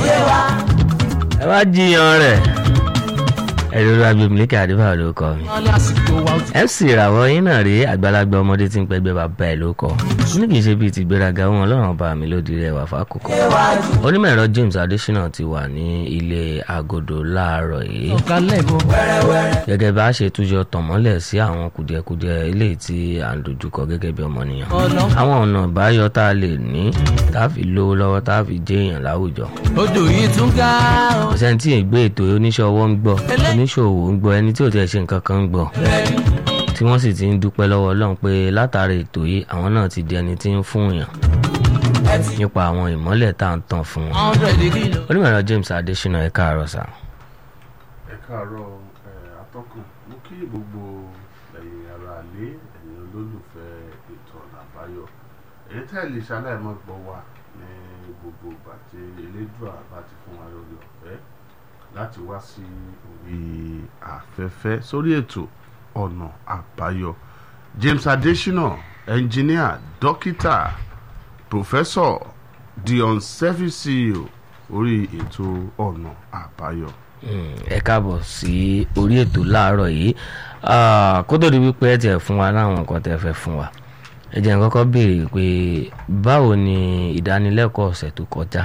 yé wa. ẹ wá jiyàn rẹ̀ ẹ̀rọ agbèmílékè àdébà ló kọ mi. wọn lásìkò wa ó ti fc ìràwọ̀ yín náà rí àgbàlagbà ọmọdé tí ń pẹ́gbẹ́ bàbá ẹ̀ ló kọ ní kì í ṣe bíi ti gbéraga wọn ọlọ́run bá mi lódì rẹ̀ wà fákòókò. onímọ̀ ẹ̀rọ james adesina ti wà ní ilé agodo láàárọ̀ yìí ọ̀kálẹ̀ bọ̀. gẹ́gẹ́ bá a ṣe túnjọ tàn mọ́lẹ̀ sí àwọn kùdìẹ̀kudiẹ eléyìí tí à ń dojúkọ gẹ́gẹ́ bí ọmọnìyàn ọ̀nà àwọn ọ̀nà ìbáyọ tá a lè ní tá a fi lówó lọ́wọ́ tá a fi jẹ́ èèyàn láwùjọ odò yìí tún ga ó. ọ̀sẹ̀ tí ìgbé ètò oníṣòwò ń gbọ́ oníṣòwò ń gbọ́ ẹni tí ò tiẹ̀ ṣe nǹkan kan ń gbọ́ tí wọ́n sì ti ń dúpẹ́ lọ́wọ́ ọlọ́run pé látàrí ètò yìí àwọn náà ti di ẹni tí ń fún yàn nípa àwọn ìmọ́lẹ̀ tá à ń tàn fún wọn. hundred kìlò. onímọ̀ ẹ̀rọ james adesina ẹ̀ káàárọ̀ sá. ẹ káàárọ̀ ẹ atọ́kùn mo kí gbogbo ẹ̀yin ará ilé ẹ̀yin olólùfẹ́ ètò ọ̀nà àbáyọ èyí tẹ́ ẹ lè ṣaláìmọ́ gbọ́ wa ní gbogbo ìgbà tí elédùà bá ti fún wa lórí ọ̀fẹ́ láti wá sí orí afẹ́fẹ́ sórí ètò ọ̀nà àbáyọ James Adesina ẹnjìníà dókítà pòfẹ́sọ̀ Dion Servicio orí ètò ọ̀nà àbáyọ. Mm, ẹ káàbọ̀ sí orí ètò láàárọ̀ yìí Ah, kó tó di wípé ẹ tiẹ̀ fún wa láwọn nǹkan tẹ́ fẹ́ fún wa ẹ jẹ́ n kọ́kọ́ béèrè pé báwo ni ìdánilẹ́kọ̀ọ́ ọ̀sẹ̀ tó kọjá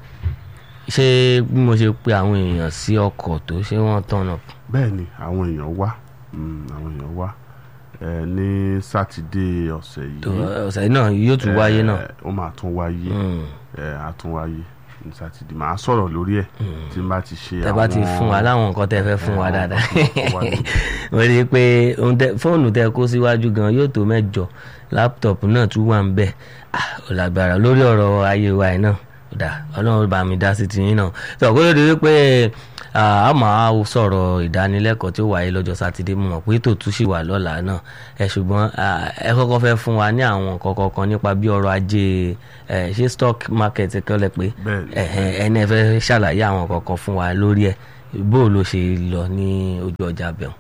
ṣé bí mo ṣe pe àwọn èèyàn sí ọkọ̀ tó ṣé wọ́n tọ̀nà bẹ́ẹ̀ ni àwọn èèyàn wá mm, àwọn èèyàn wá ẹ ní sátidé ọ̀sẹ̀ tó yìí ọ̀sẹ̀ náà yóò tún wáyé náà ẹ, ó máa tún wáyé Mm, ẹ á tún wáyé ní sátidé màá sọ̀rọ̀ lórí ẹ̀ tí n bá ti ṣe tẹ́ bá ti fún wa láwọn nǹkan tẹ́ fẹ́ fún wa àwọn dáadáa nǹkan tó wà nínú. mo rí i pé ohun tẹ́- fóònù tẹ́ kó síwájú gan yóò tó mẹ́jọ láptọ̀pù náà tún wà ń bẹ̀ Ah, ó lágbára lórí ọ̀rọ̀ ayé wa yìí náà ó dà ọlọ́run bá mi dá sí tiyín náà tó kó ló di wípé ah, a máa sọ̀rọ̀ ìdánilẹ́kọ̀ọ́ tí ó wáyé lọ́jọ́ sátidé mo mọ̀ pé tó tún sì wà lọ́la náà ẹ ṣùgbọ́n ah, ẹ kọ́kọ́ fẹ́ fún wa ní àwọn nǹkan kọ̀ọ̀kan nípa bí ọrọ̀ ajé ẹ, ṣé stock market kọ́lẹ̀ pé Bẹ́ẹ̀ni. ẹ̀hẹ̀n, ẹni ẹ fẹ́ ṣàlàyé àwọn kọ̀ọ̀kan fún wa lórí ẹ̀ bó ló ṣe lọ ní ojú ọjà bẹ̀rù.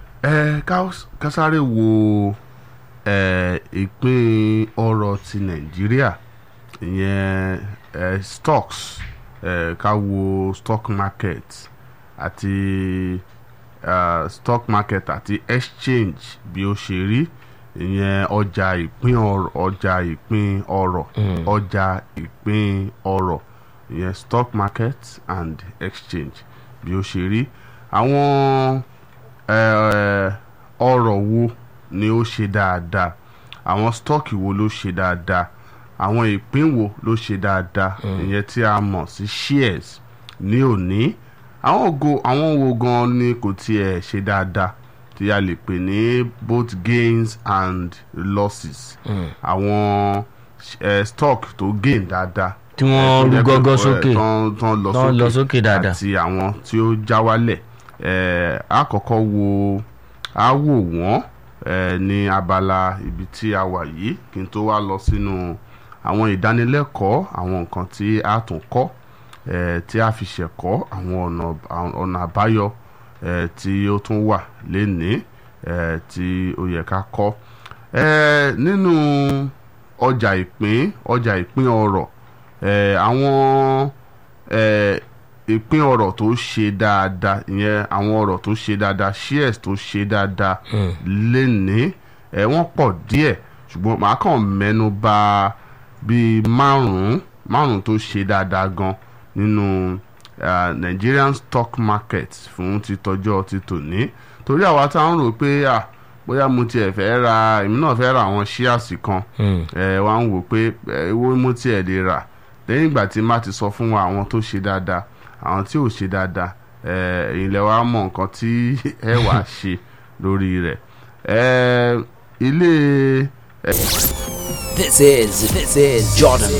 ẹ ká- ká sáré wo ẹ ìpín ọrọ̀ ti nàìjíríà ìyẹn ẹ stocks ẹ ká wo stock market àti ẹ, stock market àti exchange bí ó ṣe rí ìyẹn ọjà ìpín ọrọ̀ ọjà ìpín ọrọ̀ ọjà ìpín ọrọ̀ ìyẹn stock market and exchange bí ó ṣe rí àwọn eh, ọrọ̀ wo ni ó ṣe dáadáa àwọn stọ́ọ̀kì wo ló ṣe dáadáa àwọn ìpín wo ló ṣe dáadáa ìyẹn tí a mọ̀ sí shares ní òní àwọn ògo àwọn wo gan ni kò tiẹ̀ ṣe dáadáa tí a lè pè ní both gains and losses àwọn eh, stock tó gain dáadáa tí wọ́n rú gọ́gọ́ sókè tán tán lọ Tán lọ sókè sókè dáadáa. àti àwọn tí ó já wálẹ̀ ẹ̀ á kọ́kọ́ wo á wò wọ́n ẹ̀ ní abala ibi tí a wà yìí kí n tó wá lọ sínú àwọn ìdánilẹ́kọ̀ọ́ àwọn nǹkan tí a tún kọ́ ẹ̀ tí a fi ṣẹ̀kọ́ àwọn ọ̀nà àwọn ọ̀nà àbáyọ ẹ̀ tí ó tún wà lénìí ẹ̀ tí ó yẹ ká kọ́ ẹ̀ nínú ọjà ìpín ọjà ìpín ọrọ̀ ẹ̀ àwọn ẹ̀ ìpín ọrọ̀ tó ṣe dáadáa ìyẹn àwọn ọrọ̀ tó ṣe dáadáa shares tó ṣe dáadáa lénìí ẹ̀ wọ́n pọ̀ díẹ̀ ṣùgbọ́n màá kàn mẹ́nu bà bíi márùn-ún márùn-ún tó ṣe dáadáa gan nínú ah, Nigerian stock market fún títọ́jọ́ ti tòní torí àwa tá à ń rò pé ah, bóyá mo tiẹ̀ fẹ́ ra èmi náà fẹ́ ra àwọn shares kan Mm. ẹ wá ń wò pé ẹ, owó mo tiẹ̀ lè rà lẹ́yìn ìgbà tí má ti sọ fún wa àwọn tó ṣe dáadáa àwọn tí ò ṣe dáadáa ẹ, ẹ̀yin lẹ wá mọ̀ nǹkan tí ẹ wàá ṣe lórí rẹ̀ ẹ, ilé This is this is Jordan